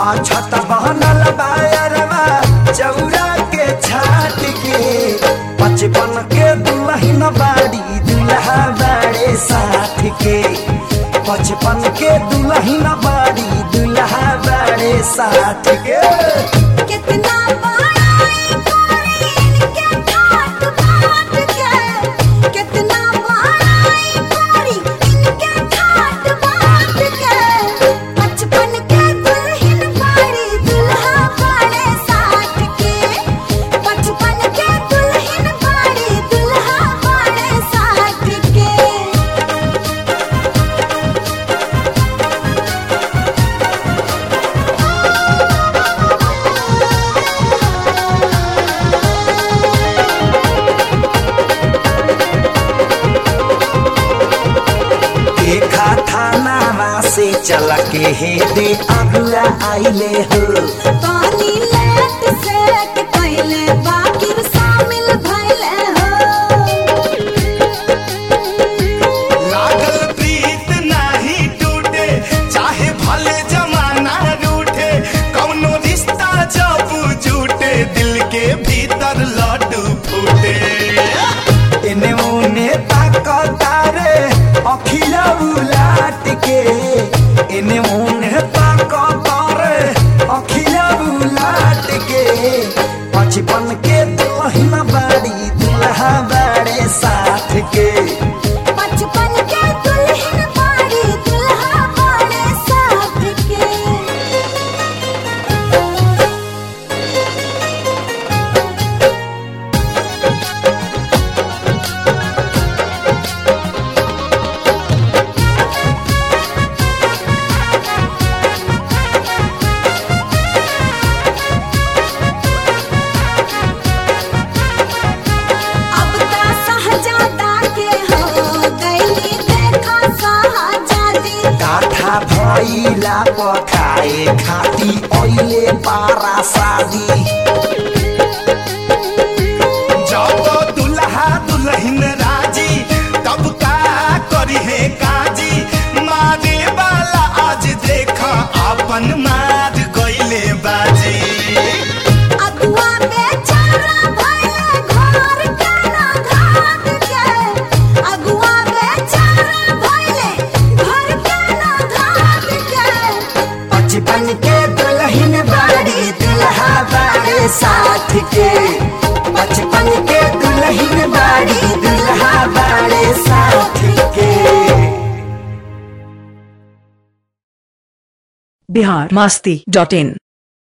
छत बहनल बायरवा चौरा के छाट के बचपन के दुल्हन बाड़ी दुल्हा बाड़े साथ के बचपन के दुल्हन बाड़ी दुल्हा बाड़े साथ के कितना बड़ाई करी इनके ठाट बाट के कितना बड़ाई करी इनके ठाट बाट के बचपन के दुल्हन बाड़ी दुल्हा बाड़े साथ के बचपन के दुल्हन बाड़ी दुल्हा बाड़े साथ के देखा थाना से चल के हे दे अगुआ आइले हो पानी लेट सेट कैले बाकी शामिल भइले हो लागल प्रीत नाही टूटे चाहे भले जमाना रूठे कौनो रिश्ता जब जूटे दिल के भीतर लड्डू फूटे एने ओने ताकतारे अखिया उलाट के एने ओने ताकतारे अखिया उलाट के बचपन के दुल्हन बाड़ी दुल्हा बाड़े साथ के बचपन के दुल्हन बाड़ी दुल्हा बाड़े साथ के अब ता सहजादा के हो गईली देखा शाहजादी काठा भइला पखाए खाती ओइले पारा शादी जब दुल्हा दुल्हन राजी तब का करी है काजी मारे वाला आज देखा अपन मार गईले बाजी अगुआ बेचारा भइले घर के ना घाट के अगुआ बेचारा भइले घर के ना घाट के बचपन के दुल्हन बाड़ी दुल्हा बाड़े साथ के बचपन के दुल्हन बाड़ी दुल्हा बाड़े साथ के बिहार मस्ती डॉट इन